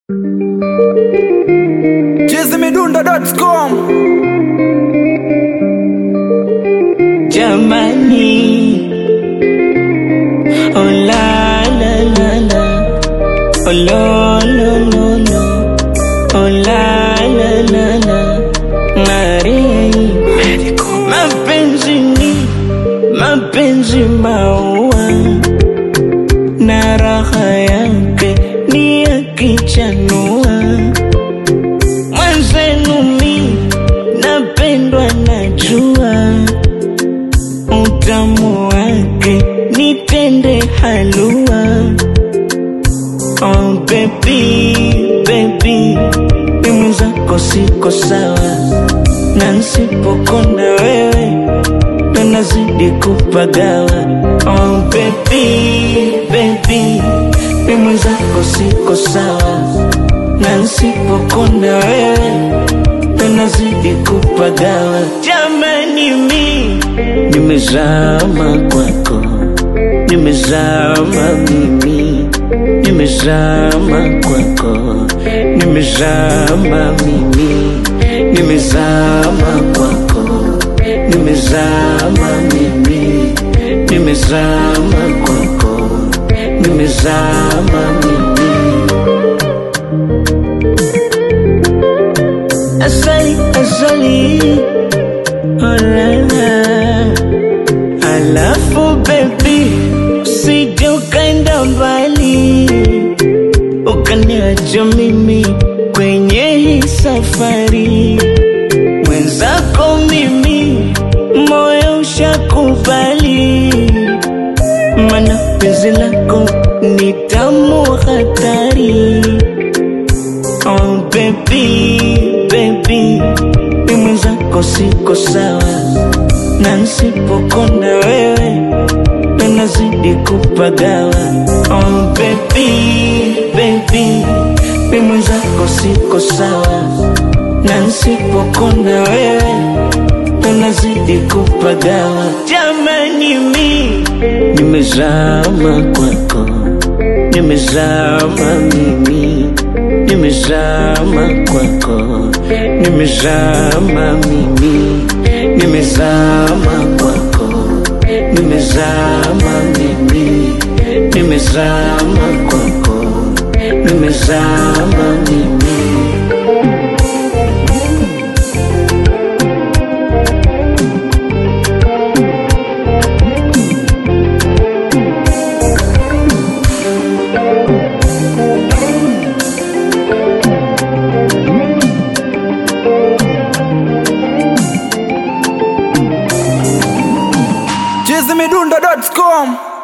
chizimidundo.com Jamani, oh la la la la, oh lo lo lo lo, oh la la la la, Mari, mapenzi ni mapenzi maua na raha yake ni yakichanua mwenzenu mi napendwa najua utamu wake nitende halua oh baby baby mimi zako siko sawa na nsipokona wewe ndo nazidi kupagawa oh baby baby mimi zako siko sawa na nsipokona wewe ndo nazidi kupagawa jamani mi nimezama kwako nimezama mimi nimezama kwako nimezama mimi nimezama kwako nimezama mimi nimezama kwako nimezama mimi asali asali olala alafu bebi usije ukaenda mbali ukaniacha mimi kwenye hii safari mwenzako mimi moyo ushakubali mana penzi lako ni tamu hatari Oh baby, baby, mimi zako siko sawa, na nsipokona wewe ndo nazidi kupagawa. Oh baby, baby, mimi zako siko sawa, na nsipokona wewe ndo nazidi kupagawa. Jamani, mi nimezama kwako, nimezama mimi nimezama kwako, nimezama mimi, nimezama kwako, nimezama mimi, nimezama kwako, nimezama mimi. chizimidundo.com